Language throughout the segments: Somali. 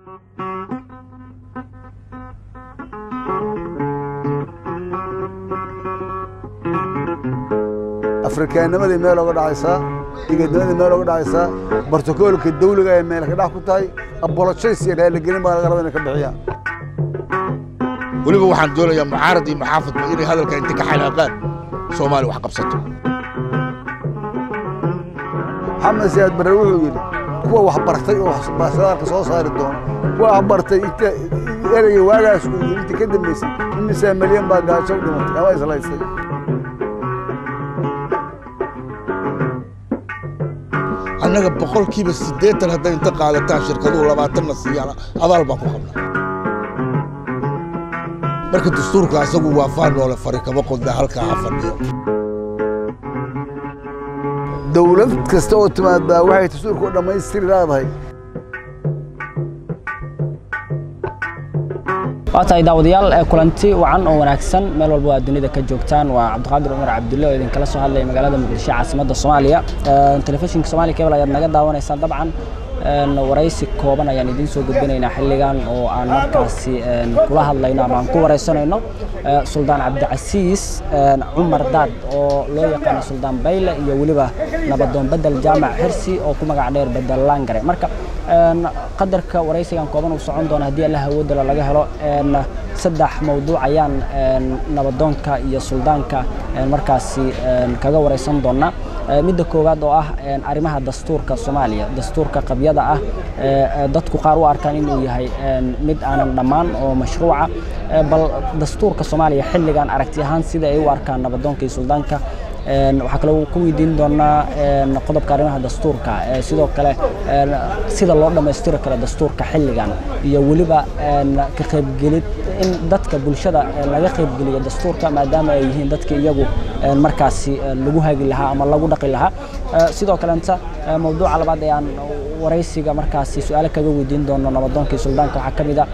afrikaanimadii meel oga dhacaysaa igadimadii meel oga dhacaysaa bartokoolka dawliga ee meel ka dhax ku tahay abolojays iyo raaligelin baa laga raba inay ka bixiyaan weliba waxaan doonayaa mucaarad iyo muxaafadba inay hadalka inta ka xanaaqaan soomaali wax qabsato maxamed siyaad barre wuxuu yidhi kuwa wax bartay oo shidaalka soo saari doono kuwa wax bartay inta ereyga waagaas uu yidhi inta ka dambaysay imisaa milyan baa gaajo u dhimatay ama islaysay annaga boqolkiiba siddeetan hadday inta qaadataan shirkaduhu labaatanna siiyaan abaal baan ku qabnaa marka dastuurka asagu waa faan noole fari kama qodna halkaa ha fadhiyo dawlad kasta oo timaadaa waxay dastuurka u dhammaystiri leedahay waa tahay daawadayaal ee kulanti wacan oo wanaagsan meel walba waa dunida ka joogtaan waa cabdiqaadir cumar cabdulle oo idinkala soo hadlaya magaalada muqdisho caasimadda soomaaliya telefishinka soomaaliya cable ayaad naga daawanaysaan dabcan waraysi kooban ayaan idiin soo gudbinaynaa xilligan oo aan markaasi kula hadlayno ama aan ku waraysanayno suldaan cabdicasiis cumar daad oo loo yaqaano suldaan bayle iyo weliba nabadoon bedel jaamac xirsi oo ku magac dheer bedel laangare marka qadarka waraysigan kooban uu socon doona haddii allah awoodala laga helo saddex mawduuc ayaan nabadoonka iyo suldaanka markaasi kaga waraysan doonaa midda koowaad oo ah arrimaha dastuurka soomaaliya dastuurka qabyada ah dadku qaar u arkaan inuu yahay mid aanan dhammaan oo mashruuca bal dastuurka soomaaliya xilligan aragti ahaan sida ay u arkaan nabadoonka iyo suldaanka waxaa kaloo ku weydiin doonaa qodobka arrimaha dastuurka sidoo kale sida loo dhammaystiri karo dastuurka xilligan iyo weliba ka qaybgelid in dadka bulshada laga qaybgeliyo dastuurka maadaama ay yihiin dadka iyagu markaasi lagu hagi lahaa ama lagu dhaqi lahaa sidoo kalenta mawduuca labaad ee aan waraysiga markaasi su-aalo kaga weydiin doono nabadoonka iyo suldaanka waxaa ka mid a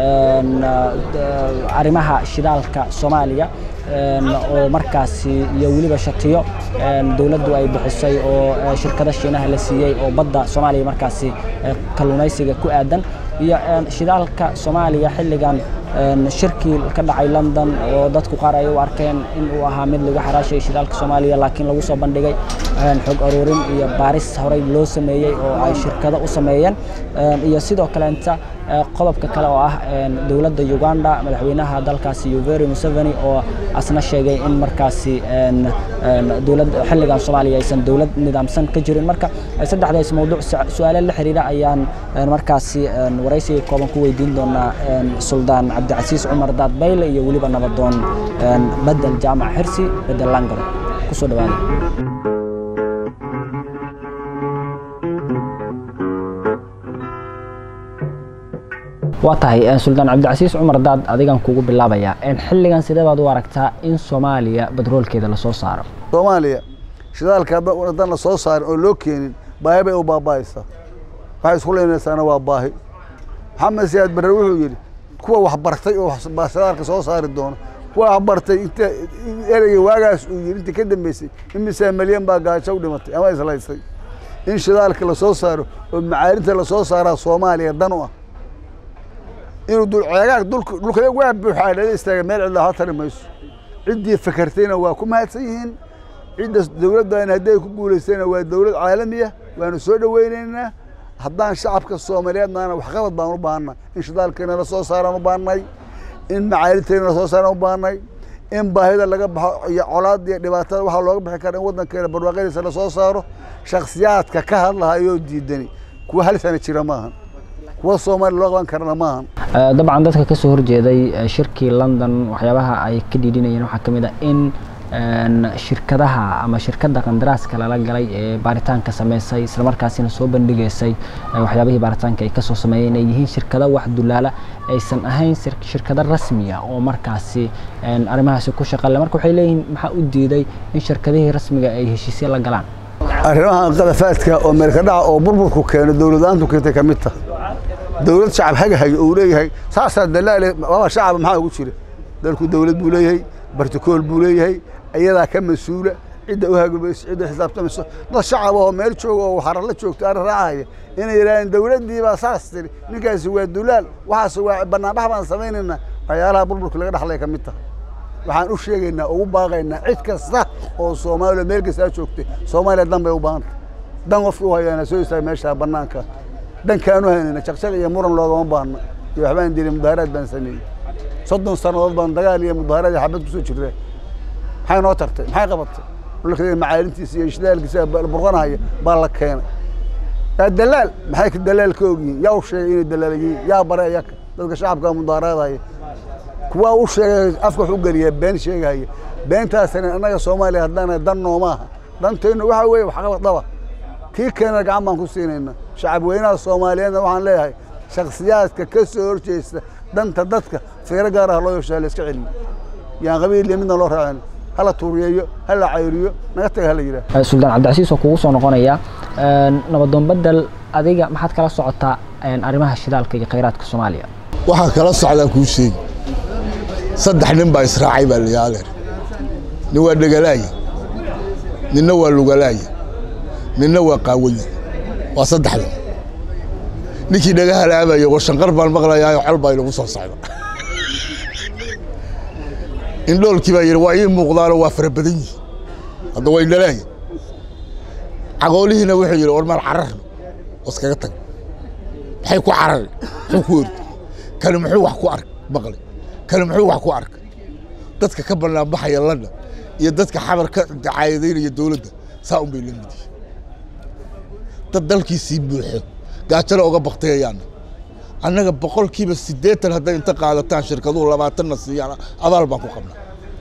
arrimaha shidaalka soomaaliya oo markaasi iyo weliba shatiyo dowladdu ay bixisay oo shirkada shiinaha la siiyey oo badda soomaaliya markaasi kalluumaysiga ku aadan iyo shidaalka soomaaliya xilligan shirkii ka dhacay london oo dadku qaar ay u arkeen in uu ahaa mid lagu xaraashay shidaalka soomaaliya laakiin lagu soo bandhigay xog aruurin iyo baaris horey loo sameeyey oo ay shirkado u sameeyeen iyo sidoo kaleenta qodobka kale oo ah dowladda uganda madaxweynaha dalkaasi yoweri museveni oo asna sheegay in markaasi dowlad xilligan soomaaliya aysan dowlad nidaamsan ka jirin marka saddexdaas mawduuc su-aalo la xiriira ayaan markaasi waraysiga kooban ku weydiin doonaa suldaan cabdicasiis cumar daad bayle iyo weliba nabadoon bedel jaamac xirsi bedel langaro kusoo dhawaada waa tahay suldaan cabdicasiis cumar daad adigan kugu bilaabayaa xilligan sidee baad u aragtaa in soomaaliya badroolkeeda lasoo saaro soomaaliya shidaalka haddaan la soo saarin oo loo keenin baahi bay u baaba'aysaa waxay isku leynaysaana waa baahi maxamed siyaad barre wuxuu yidhi kuwa wax bartay oo shidaalka soo saari doono kuwa wax bartay inta ereyga waagaas uu yidhi inta ka dambaysay imisaa milyan baa gaajo u dhimatay ama islaysay in shidaalka lasoo saaro oo macaarinta lasoo saaraa soomaaliya dan u ah inuu dulceegaag dhulka waa buuxaa dhala istaaga meel cidla ha tari mayso ciddii fakartayna waa ku mahadsan yihiin cidda dowladdan haddii ay ku guulaystayna waa dowlad caalamiya waanu soo dhoweynaynaa haddaan shacabka soomaaliyeednaana waxqabad baan u baahnaa in shidaalkeena la soo saaraan u baahnay in macaalinteena la soo saaraan u baahnay in baahida laga baxo iyo colaad iyo dhibaatada waxaa looga bixi kara in waddankeena barwaaqadiisa la soo saaro shakhsiyaadka ka hadlahayoo diidani kuwa hal sana jira maahan kuwa soomaaliya loo qaban karana maahan dabcan dadka ka soo horjeeday shirkii london waxyaabaha ay ka dhiidhinayeen waxaa ka mid ah in shirkadaha ama shirkadda qandaraaska lala galay ee baaritaanka sameysay islamarkaasina soo bandhigaysay waxyaabihii baaritaanka ay kasoo sameeyeen ay yihiin shirkado wax dulaala aysan ahayn shirkado rasmiya oo markaasi arrimahaasi ku shaqale marka waxay leeyihiin maxaa u diiday in shirkadihii rasmiga ay heshiisyo la galaan arrimaha qadafaadka oo meelka dhaca oo burburku keeno dowladaantu keentay ka mid tah dowlad shacab hagahayo uu leeyahay saasaa dalaale baba shacab maxaa ugu jira dalku dowlad buu leeyahay bartikool buu leeyahay iyadaa ka mas-uula cidda u hagamayso cidda xisaabtamayso dad shacab oo meel jooga oo xarala joogto arrin raacaya inay yidhahdeen dowladdii baa saas tiri ninkaasi waa dulaal waxaas waa banaanbax baan samaynaynaa waxyaalaha burburka laga dhaxlay ka mid taha waxaan u sheegaynaa ugu baaqaynaa cid kasta oo soomaaliya meel kastaa joogtay soomaaliya dan bay u baahanta dan qofki u hayaana soo istaaga meesha banaanka dankaanu haynayna jaqjaq iyo muran loogama baahna iyo waxbaan diray mudaaharaad baan sameeyey soddon sannadood baan dagaal iyo mudaaharaad iyo xabad kusoo jirnaa maxay noo tartay maxay qabatay dhulka macaalintiisa iyo ishdaalkiisa burqanahaya baa la keenay yaa dalaal maxay ka dalaal ka ogyihiin yaa u sheegay inay dalaal yihiin yaa bare iyaka dadka shacabka mudaaharaadaya kuwaa u sheegay afka wax u geliya been sheegaya beentaasina annaga soomaaliya haddana dan noomaaha danteennu waxa weeye waxqabad dhaba kii keena gacan baan ku siinayna shacab weynaha soomaaliyeedna waxaan leeyahay shakhsiyaadka ka soo horjeesta danta dadka fiiro gaar ah loo yeeshaa la iska celiyo yaan qabiil iyo midna loo raacin hala tuuriyeeyo hala cayriyo naga taga hala yidhaah suldaan cabdicasiis oo kugu soo noqonaya nabadoon bedel adiga maxaad kala socotaa arrimaha shidaalka iyo khayraadka soomaaliya waxaan kala socdaan kuu sheegi saddex nin baa israacay baa layaadeer nin waa dhegalaaya ninna waa lugalaaya ninna waa qaawaya waa saddexda ninkii dhagaha laabaya washanqar baan maqlayaayo col baa inagu soo socda indhoolkii baa yidhi waa ii muuqdaanoo waa fara badan yihi hadda waa indhalaaya cagoolihiina wuxuu yidhi war maal cararno oo iskaga tag maxay ku carari muxuu ku ordi kani muxuu wax ku ark maqlay kani muxuu wax ku arkay dadka ka bannaan baxaya lana iyo dadka xabar ka dacaayadaynaya dowladda saa un bay la mid yihin dad dalkiisii buuxo gaajana oga baktayayaana annaga boqolkiiba siddeetan hadday inta qaadataan shirkaduhu labaatanna siiyaan abaal baan ku qabnaa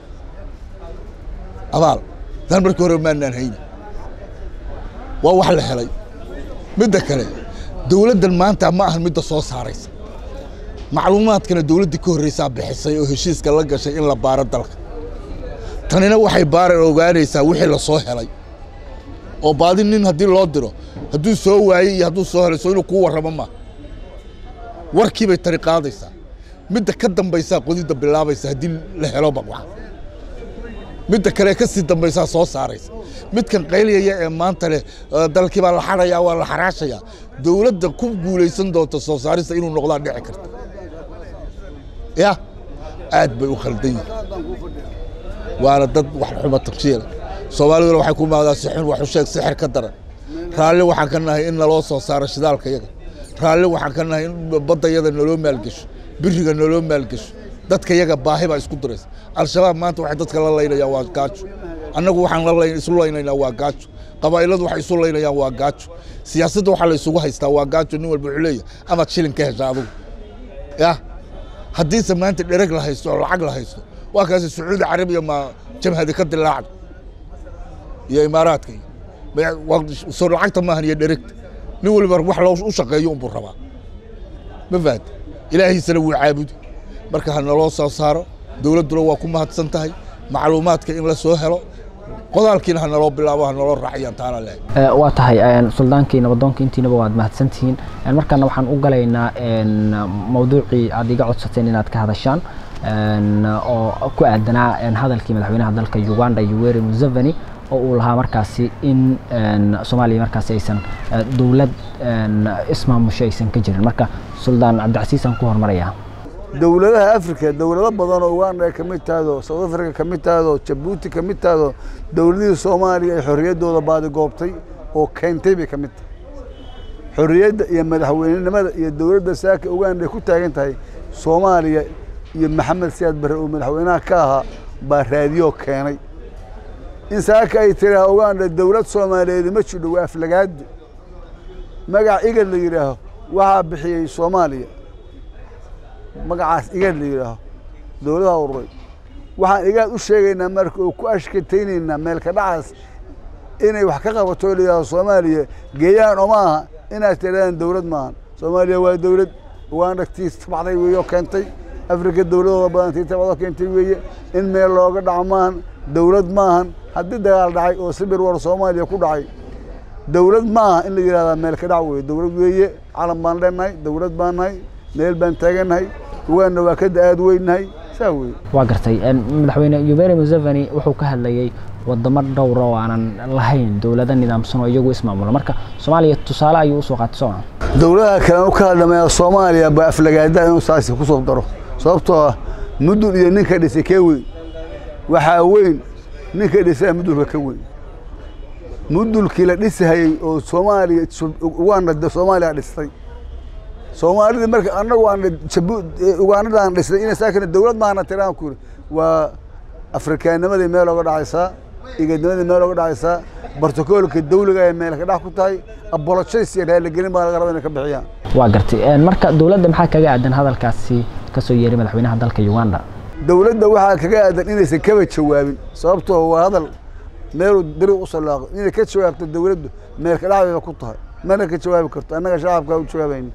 abaal dan markii hore maanaan hayni waa wax la helay midda kale dowladdan maanta ma ahan midda soo saaraysa macluumaadkana dowladdii ka horreysaa bixisay oo heshiiska la gashay in la baaro dalka tanina waxay baaran ogaanaysaa wixii la soo helay oo baadi nin haddii loo diro hadduu soo waayey iyo hadduu soo helay soo inuu kuu warramo maa warkii bay tani qaadaysaa midda ka dambaysaa qodidda bilaabaysa haddii la helo baqwax midda kale ka sii dambaysaa soo saaraysa midkan qayliyaya ee maanta leh dalkii baa la xarayaa waa la xaraashayaa dowladda ku guulaysan doonta soo saarista inuu noqdaa dhici karta ya aad bay u khaldan yihin waana dad wax xuma tagshiila soomaaliduna waxay ku maagdaa si xun wax u sheeg sixir ka daran raalli waxaan ka nahay in naloo soo saaro shidaalka yaga raalli waxaan ka nahay in badda yada naloo maalgesho biriga naloo maalgesho dadka yaga baahi baa isku diraysa al-shabaab maanta waxay dadka la laynayaan waa gaajo annagu waxaan la isu laynaynaa waa gaajo qabaa'iladu waxay isu laynayaan waa gaajo siyaasadda waxaa la isugu haystaa waa gaajo nin walba wuxuu leeyahay amaad shilin ka hesha adugu ya haddiise maanta dhereg la haysto oo lacag la haysto waa kaasi sacuudi carabiya ma jamhadi ka dilaacdo iyo imaaraadka soo lacagta maahan iyo dheregta nin waliba wax loo u shaqeeyo unbuu rabaa ma fahanta ilaahiisana wuu caabudi marka ha naloo soo saaro dowladduna waa ku mahadsan tahay macluumaadka in la soo helo qodaalkiina ha naloo bilaabo ha naloo raaciyaan taana lehay waa tahay suldaankii nabadoonka intiinaba waad mahadsantihiin markana waxaan u galaynaa mawduucii aad iga codsateen inaad ka hadashaan oo ku aadanaa hadalkii madaxweynaha dalka uganda yoweri museveni oo uu lahaa markaasi in soomaaliya markaasi aysan dowlad ismaamusho aysan ka jirin marka suldaan cabdicasiis aan ku hormarayaa dowladaha africa dowlado badan oo uganda ay ka mid tahdo south africa ka mid tahdo jabuuti ka mid tahdo dowladihii soomaaliya ay xorriyaddooda baadigoobtay oo keentay bay ka mid tahay xorriyadda iyo madaxweynenimada iyo dowladda saaka uganda ay ku taagan tahay soomaaliya iyo maxamed siyaad barre oo madaxweynaha ka ahaa baa raadiyo keenay in saaka ay tiraah uganda dowlad soomaaliyeed ma jidho waa aflagaadi magac igad la yidhaaho waxaa bixiyey soomaaliya magacaas igaad la yidhaaho dowladaha ururay waxaan igaad u sheegaynaa marka oo ku ashkataynaynaa meelka dhacaas inay wax ka qabato oo la yidhahdo soomaaliya geeyaan oo maaha inaad tirahdaan dowlad maahan soomaaliya waa dowlad uganda tii tabacday weeye oo keentay afrika dowladooda badan tii tabacdoo keentay weeye in meel looga dhaco maahan dowlad maahan haddii dagaal dhacay oo sibir war soomaaliya ku dhacay dowlad maaha in la yidhahdaa meel ka dhac weeye dowlad weeye calan baan leenahay dowlad baan nahay meel baan taagannahay uganda waa ka da-aad weynahay saa weeye waa gartay madaxweyne yoweri museveni wuxuu ka hadlayey wadamo dhowra oo aanan lahayn dowlado nidaamsan oo iyagu ismaamula marka soomaaliya tusaale ayuu usoo qaatay sooma dowladaha kale u ka hadlamaya soomaaliya baa aflagaada inuu saasi ku soo daro sababtoo ah mudul iyo ninka dhisay kee weyn waxaa weyn ninka dhisaya mudulka ka weyn mudulkii la dhisahayey oo soomaaliya uganda soomaaliya dhistay soomaalida marka annagu aan ugaanadaan dhisnay inay saakana dowlad maana tiraan ku yiri waa afrikaanimadii meel oga dhacaysaa igadnimadii meel oga dhacaysaa bartokoolka dawliga ay meel ka dhex ku tahay abolojays iyo raaligelin baa laga raba inay ka bixiyaan waa gartay marka dowladda maxaa kaga aadan hadalkaasi ka soo yeeray madaxweynaha dalka uganda dowladda waxaa kaga aadan inaysan kaba jawaabin sababtoo waa hadal meeluu diri u salaaqo inay ka jawaabto dowladdu meel ka dhexdeeda ku tahay mana ka jawaabi karto annaga shacabka u jawaabayni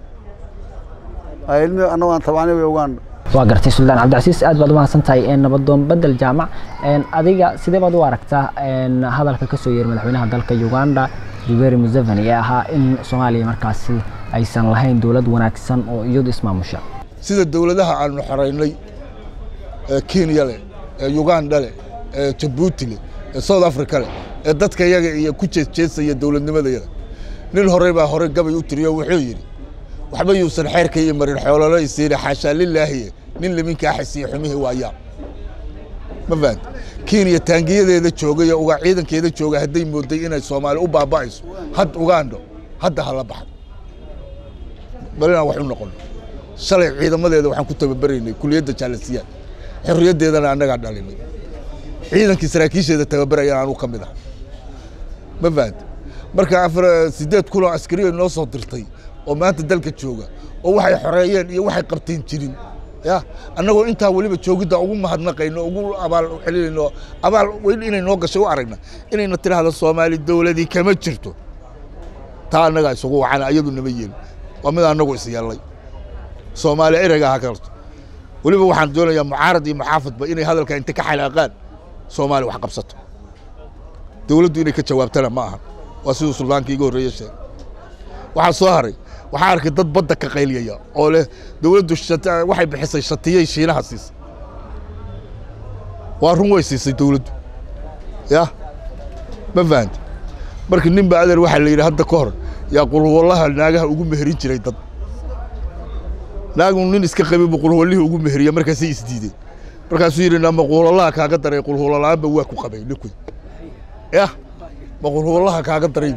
ilmi annagu aan tabacnay way uganda waa gartay suldaan cabdicasiis aad baad umahadsan tahay nabadoon bedel jaamac adiga sidee baad u aragtaa hadalka ka soo yeeray madaxweynaha dalka uganda yoweri museveni ee ahaa in soomaaliya markaasi aysan lahayn dowlad wanaagsan oo iyadu ismaamusha sida dowladaha aanu xoraynay ee kenya leh ee uganda leh ee jabuuti leh ee south africa leh ee dadka yaga iyo ku jeesjeesaya dowladnimadayada nin horey baa horey gabay u tiriyo wuxuu yidhi waxba yuusan xeerka iyo marin xoololo isiina xaashaa lilaahiye nin liminkaa xisiya xumihii waayaa ma fahanta kenya taangiyadeeda jooga iyo uga ciidankeeda jooga hadday mooday inay soomaali u baaba'ayso had ugando hadda hala baxdo bal inaan wax u noqono shalay ciidamadeeda waxaan ku tababaraynay kuliyadda jaalasiyaad xorriyaddeedana annagaa dhalinay ciidankii saraakiisheeda tababarayaan anuu ka mid ah ma fahanta marka afar siddeed kun oo askariya noo soo dirtay oo maanta dalka jooga oo waxay xoreeyeen iyo waxay qabteen jirin ya annagoo intaa weliba joogidda ugu mahadnaqayno ugu abaal celinayno abaal weyn inay noo gashay u aragna inayna tidhaahdo soomaali dowladii kama jirto taa annagaa isugu wacana iyadu nama yeelin waa mid annagu is yeellay soomaali ereyga ha karto weliba waxaan doonayaa mucaarad iyo muxaafadba inay hadalka inta ka xalaaqaan soomaali wax qabsato dowladdu inay ka jawaabtana ma aha waa siduu suldaankii iga horreeye sheegay waxaa soo haray waxaa arkay dad badda ka qayliyaya oo leh dowladdu waxay bixisay shatiyey shiinaha siisay waa run way siisay dowladdu ya ma fahanta marka nin ba adeer waxaa la yidhi hadda ka hor yaa qulhuwallaha naagaha ugu meherin jiray dad naagu nin iska qabay buu qulhuwallihii ugu meheriya markaasay isdiideen markaasuu yidhi nama qulhuwallaha kaaga daray qulhuwalla'aanba waa ku qabay ninkuy ya ma qulhuwallaha kaaga daray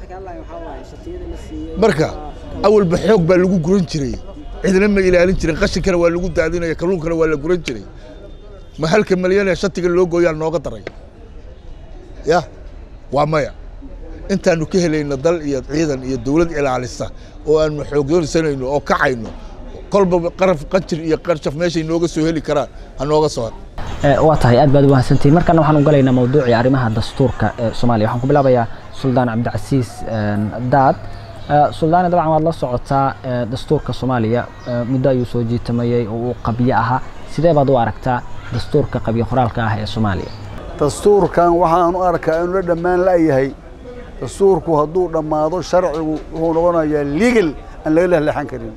marka awalba xoog baa lagu guran jiray cidna ma ilaalin jirin qashinkana waa lagu daadinaya kalluunkana waa la guran jiray ma halka malyan ee shatiga loo gooyaa nooga daray ya waa maya intaanu ka helayno dal iyo ciidan iyo dowlad ilaalisa oo aanu xoogdoonsanayno oo kacayno kolba qaraf qajir iyo qarshaf meeshay nooga soo heli karaan ha nooga soo waa tahay aad baad umahadsantihin markana waxaan u galaynaa mawduucii arrimaha dastuurka ee soomaaliya waxaan ku bilaabayaa suldaan cabdicasiis daad suldaani dabcan waad la socotaa dastuurka soomaaliya muddo ayuu soo jiitamayey oo uu qabyo ahaa sidee baad u aragtaa dastuurka qabyo qoraalka ah ee soomaaliya dastuurkan waxaan u arkaa inuu la dhammaan la'yahay dastuurku hadduu dhammaado sharcigu wuxuu noqonayaa legal aan laga lehleexan karin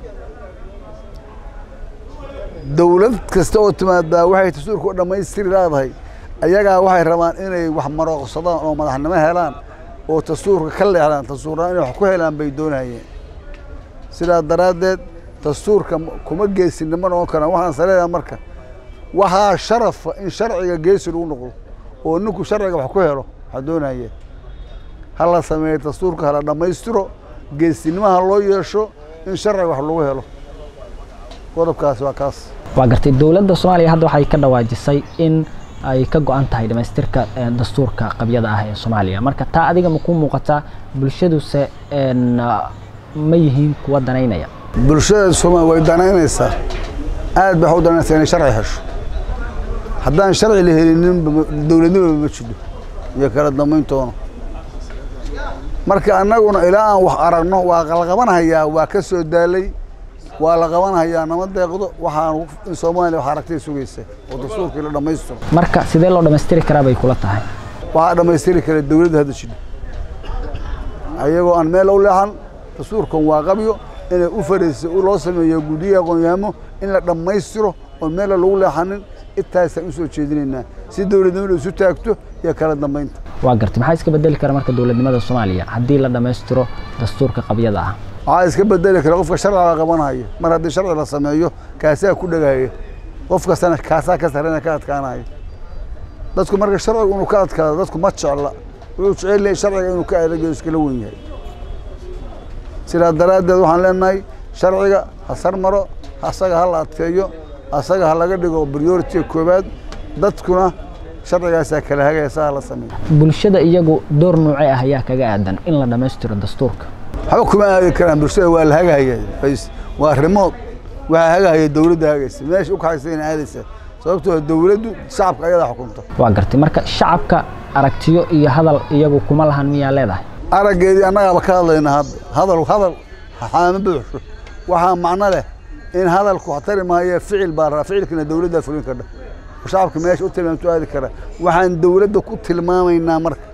dowlad kasta oo timaadaa waxay dastuurka u dhammaystiri leedahay ayagaa waxay rabaan inay wax marooqsadaan oo madaxnimo helaan oo dastuurka ka leexdaan dastuuraan inay wax ku helaan bay doonayeen sidaa daraaddeed dastuurka kuma geesinimo noqon karaan waxaan saleedaha marka waxaa sharafa in sharciga geesi lagu noqdo oo ninku sharciga wax ku helo waxaa doonayeen ha la sameeyo dastuurka hala dhammaystiro geesinimaha loo yeesho in sharciga wax lagu helo qodobkaas waa kaas waa gartay dowladda soomaaliya hadda waxay ka dhawaajisay in ay ka go-an tahay dhamaystirka dastuurka qabyada ah ee soomaaliya marka taa adiga ma ku muuqataa bulshaduse ma yihiin kuwa danaynaya bulshada soomaaliya way danaynaysaa aad bay wax u danaynaysaa inay sharci hesho haddaan sharci la helinin dowladnimaba ma jidho iyo kala dambayntoona marka annaguna ilaa aan wax aragno waa la qabanhayaa waa ka soo daalay waa la qabanhayaa nama deeqdo waxaan in soomaaliya wax aragtay sugaysa oo dastuurkii la dhammaystiro marka sidee loo dhammaystiri karaa bay kula tahay waxaa dhammaystiri kara dowladda hadda jidho ayagoo aan meel u leexan dastuurkan waa qabyo inay u fariisa loo sameeyo guddiga aqoonyaamo in la dhammaystiro oon meella lagu leexanin intaasaan u soo jeedinaynaa si dowladnimadu isu taagto iyo kala dambaynta waa gartay maxaa iska bedeli kara marka dowladnimada soomaaliya haddii la dhammaystiro dastuurka qabyada ah waxaa iska bedeli kara qofka sharciga qabanaya mar haddii sharci la sameeyo kaasaa ku dhagaya qof kastana kaasaa ka sarena ka adkaanaya dadku marka sharcigu inuu ka adkaado dadku ma jecla wuxuu jecel yahay sharciga inuu ka adagayo iskala wen yahay sidaa daraaddeed waxaan leenahay sharciga ha sar maro asaga ha la adkeeyo asaga ha laga dhigo priority koowaad dadkuna sharcigaasaa kala hagaya saa ha la sameeyo bulshada iyagu door noocee ah ayaa kaga aadan in la dhammaystiro dastuurka waxba kuma aadi karaan bulshada waa la hagahaya bas waa rimood waxaa hagahaya dowladda hagaysa meesha u kaxaysa ina aadaysa sababtoo dowladdu shacabka ayadaa xukunta waa gartay marka shacabka aragtiyo iyo hadal iyagu kuma lahan miyaa leedahay araggeedii annagaaba ka hadlayna hadda hadal hadal xaama buuxsho waxaa macno leh in hadalku tari maayo ficil baa rabaa ficilkana dowladdaa fulin kardha shacabka meesha u tilmaamto aadi kara waxaan dowladda ku tilmaamaynaa marka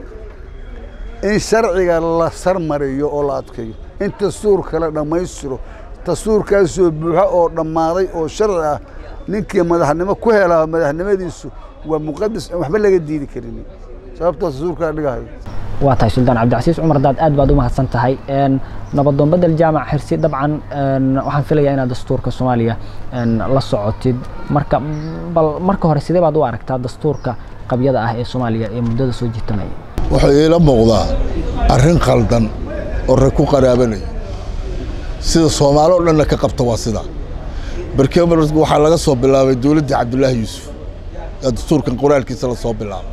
in sharciga la sarmariyo oo la adkeeyo in dastuurka la dhammaystiro dastuurkaasoo buuxo oo dhammaaday oo sharci ah ninkii madaxnimo ku helaa madaxnimadiisu waa muqadas aan waxba laga diidi karin sababtoo dastuurkaa dhigahayo waa tahay suldaan cabdicasiis cumar daad aad baad u mahadsan tahay nabadoon bedel jaamac xirsi dabcan waxaan filayaa inaad dastuurka soomaaliya la socotid marka bal marka hore sidee baad u aragtaa dastuurka qabyada ah ee soomaaliya ee muddada soo jiitamaya wuxuu iila muuqdaa arrin qaldan oo rag ku qaraabanaya sida soomaali o dhanna ka qabta waa sidaa barkee waxaa laga soo bilaabay dowladdii cabdulaahi yuusuf ee dastuurkan qoraalkiisa la soo bilaabay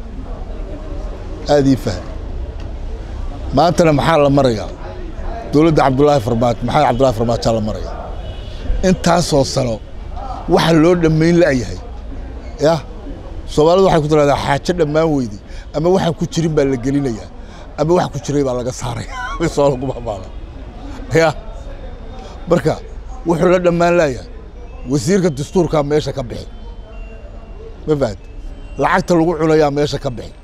aad ii fahm maantana maxaa la marayaa dowladda cabdulaahi farmaajo maxamed cabdulahi farmaajaa la marayaa intaasoo sano waxa loo dhammayn la'yahay yah soomaalidu waxay ku tiraahdaa xaajo dhammaan weyday ama waxaan ku jirin baa la gelinayaa ama wax ku jiray baa laga saaraya soo laguma maala ya marka wuxuu la dhammaan la'yahay wasiirka dastuurkaa meesha ka bixi ma fahamte lacagta lagu cunayaa meesha ka bixi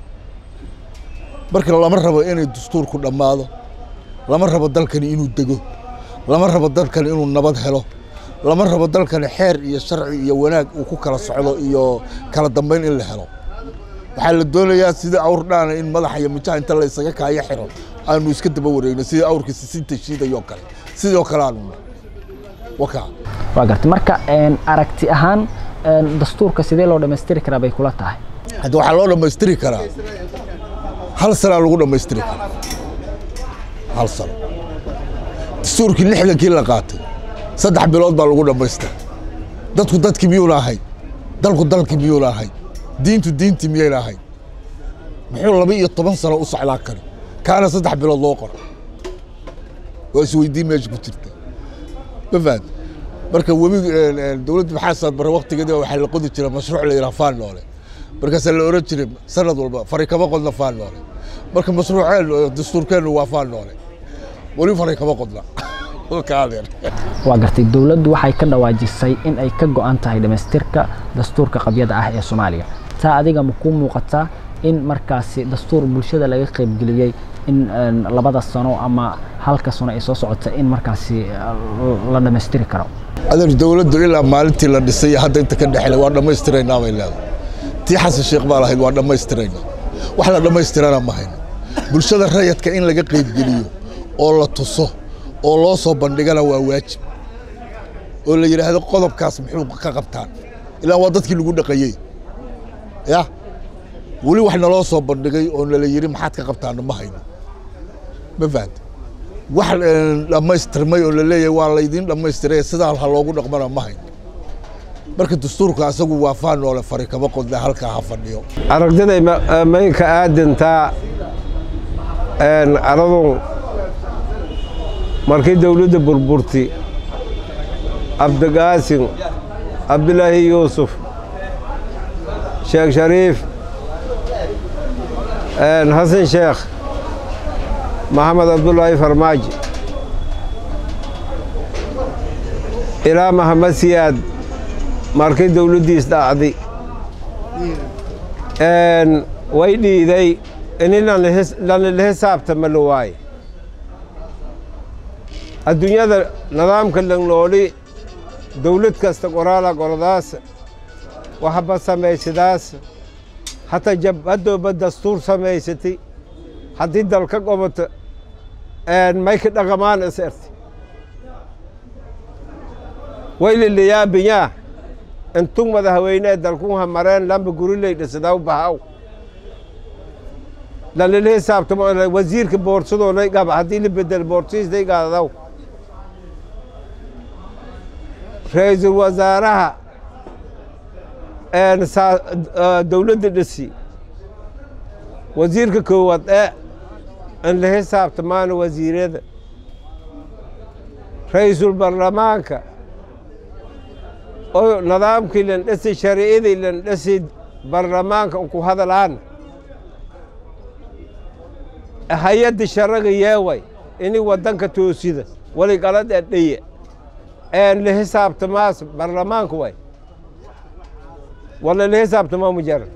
marka lama rabo inay dastuurku dhammaado lama rabo dalkani inuu dego lama rabo dalkani inuu nabad helo lama rabo dalkani xeer iyo sharci iyo wanaag uu ku kala socdo iyo kala dambayn in la helo waxaa la doonayaa sidii awr dhaana in madaxa iyo mijaha inta la isaga kaayo xiro aanu iska daba wareegno sidii awrkii sisinta shiidayoo kale sidoo kale aanu wakaa waa gartay marka aragti ahaan dastuurka sidee loo dhammaystiri karaa bay kula tahay hadda waxaa loo dhammaystiri karaa hal sanaa lagu dhammaystiri karaa hal sano dastuurkii lixdankii la qaatay saddex bilood baa lagu dhammaystira dadku dadkii miyuuna ahayn dalku dalkii miyuuna ahayn diintu diintii miyayna ahayn muxuu laba iyo toban sano u socdaa kani kaana saddex bilood loo qoro waa isweydiin meesha ku jirta ma fahad marka webi dowladda maxaa saad bare waktigeeda waxaa la qodi jira mashruuc la yidhaha faan noole markaasaa la oran jiray sanad walba fari kama qodna faan noole marka mashruuceen dastuurkeennu waa faan noole weli fari kama qodna waa gartay dowladdu waxay ka dhawaajisay in ay ka go'an tahay dhammaystirka dastuurka qabyada ah ee soomaaliya taa adiga ma kuu muuqataa in markaasi dastuur bulshada laga qaybgeliyey in labada sano ama halka sano ay soo socota in markaasi la dhammaystiri karo adeer dowladdu ilaa maalintii la dhisay hadda inta ka dhexle waa dhammaystiraynaa bay leedahay tii xasan sheekh baa lahayd waa dhammaystiraynaa wax la dhammaystirana ma hayno bulshada rayadka in laga qaybgeliyo oo la tuso oo loo soo bandhigana waa waajib oo la yidhaahdo qodobkaas muxuu ka qabtaan ilaa waa dadkii lagu dhaqayey ya weli wax naloo soo bandhigay oo nala yidhi maxaad ka qabtaana ma hayno ma fahamte wax dhammaystirmay oo la leeyahay waa laydiin dhammaystiray sidaa ha loogu dhaqmana ma hayno marka dastuurka asagu waa faan noole fari kama qodna halkaa ha fadhiyo aragtiday maynka aadantaa aradu markii dawladda burburti cabdigaasin cabdilaahi yuusuf sheekh shariif xasan sheekh maxamed cabdulaahi farmaajo ilaa maxamed siyaad markii dawladdiis dhacday way dhiiday ini lanila xisaabtama la waaye adduunyada nidaamka langnooli dawlad kasta qoraala qoladaas waxba samaysadaas hataa jabhadooba dastuur samaysatay haddii dalka goboto mayka dhaqamaan is erti wayliliyaabiyaa intug madaxweynee dalkunha mareen lamba guriley dhisadaw bahaw lalila hisaabtamo wasiirka boorsadoolay qaba haddii la bedel boorsiisday qaadadaw ra-iisul wasaaraha dowladda dhisi wasiirka koowaad ee in la hisaabtamaana wasiirada ra-iisul baarlamaanka oo nidaamkii lan dhasi shariicadii lan dhasi baarlamaanka ku hadalaan hay-adda sharaga yeeway ini waddanka toosida wali qalad ee dhaye een la hisaabtamaas baarlamaanka way wala la hisaabtamaa ma jara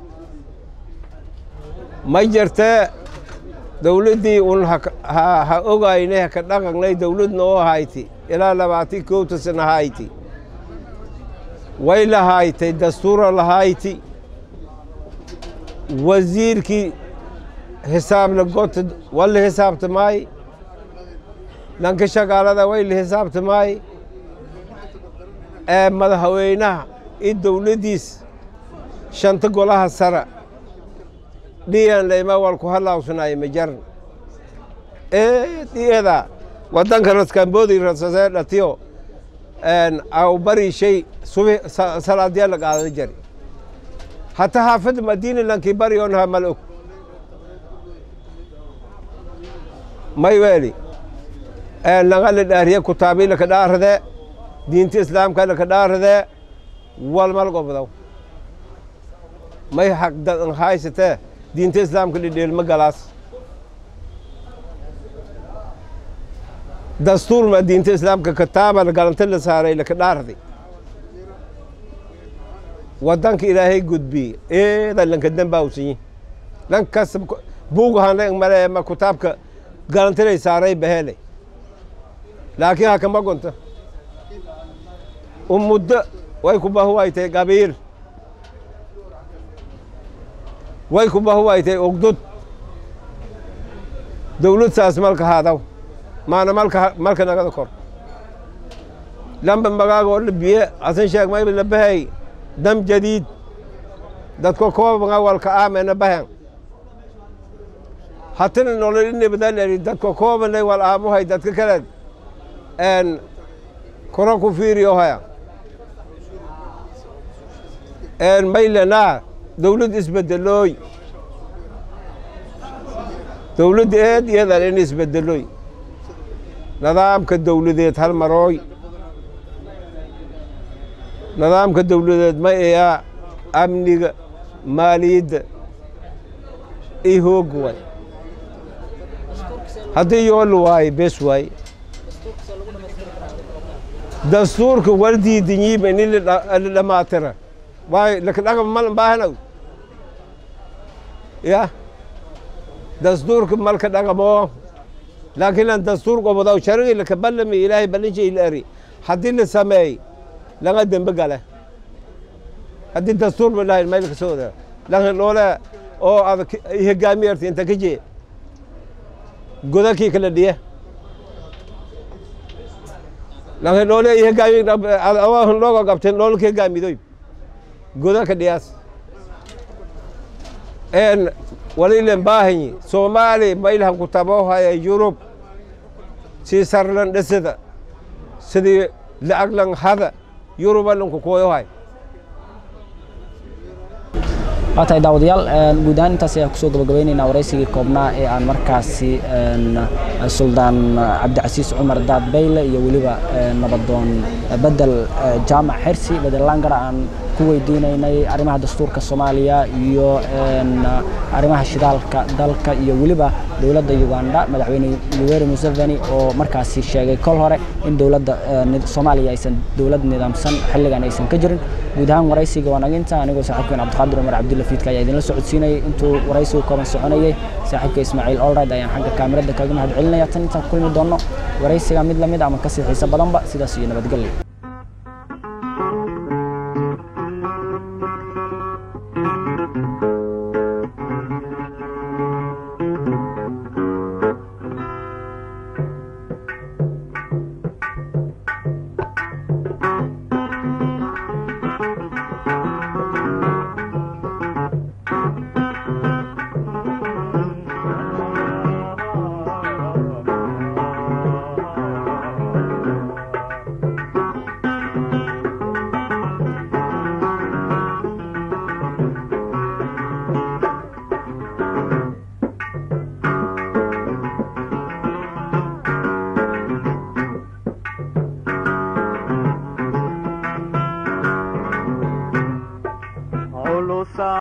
ma jirtee dawladdii un ha ogaynay haka dhaqanay dawladna oo hayti ilaa labaatan kowta sana hayti way lahaaytay dastuura lahayti wasiirkii hisaabla gota waa la hisaabtamaay dhanka shaqaalada way la hisaabtamaay ee madaxweynaha iyo dawladdiis shanta golaha sara dhiyan layma wal ku halaawsanaayo ma jaran ee dhiyada waddanka raskamboodi rasasee dhatiyo aw bari shay subi salaadyaa la qaada jari hata haafada madiina lankii bari onaha mal og may weeli laga la dhaariye kutaabii laka dhaarade diinta islaamka laka dhaarade walmal gobdaw may haqdadan haysatee diinta islaamka dhidheelma galaas dastuurma diinta islaamka kitaaba galanta la saaray laka dhaarday waddanka ilaahay gudbiye eeda lanka dambawsanyi lankas buugahanay male ma kutaabka galantilay saaray bahele laakiin hakama gonta umuddo way ku bahuwaytay qabiil way ku bahuwaytay ogdud dawlad saas malka haadaw maana malka malka nagada kor lamba magaagoo la biye asan sheeg mayba la bahay dam jadiid dadka koobanga walka aamena bahan hatina nolol inabadalari dadka koobanay wal aamuhay dadka kale en kora ku fiiriyo haya en maylanaa dawlad isbedelooy dawladda eed iyadan in isbedelooy nidaamka dawladeed hal marooy nidaamka dawladeed ma ayaa amniga maaliyadda i hoog way haddii yool waaye bes waaye dastuurka wardiidinyiiba ini la dhamaatira waayo laka dhaqan malan baahanaw ya dastuurka malka dhaqamoo laakiin aan dastuur gobodaw sharigi laka ballami ilaahay ballinshai la eri haddii la sameey laga dembe gale haddii dastuur ba lahayn maylka sooda laakiin dhoole oo ad hogaamiyarta inta ka jee godakii kala dhiye laakiin dhoole hogaami awahan looga qabteen dhoolka hogaamidoy godaka dhiyaas en walilen baahanyi soomaali maylahan ku tabohaya yurub sii sarlan dhesada sidii lacaglan hada yurubalan ku kooyohay waa tahay daawadayaal guud ahaan intaas ayaan kusoo gabagabaynaynaa waraysigii koobnaa ee aan markaasi suldaan cabdicasiis cumar daad bayle iyo weliba nabadoon bedel jaamac xersi bedel langara aan ku weydiinaynay arrimaha dastuurka soomaaliya iyo arrimaha shidaalka dalka iyo weliba dowladda uganda madaxweyne yoweri museveni oo markaasi sheegay kol hore in dowladda soomaaliya aysan dowlad nidaamsan xilligan aysan ka jirin guud ahaan waraysiga waa naginta anigoo saaxiibkeen cabdiqaadir cumar cabdulla fiidka ayaa idinla socodsiinayay intuu waraysigu kooban soconayay saaxiibka ismaaciil olride ayaan xagga kaamirada kaga mahad celinaya tan intaan ku kulmi doonno waraysiga mid lamid ama kasii xiiso badanba sidaas iyo nabadgelyo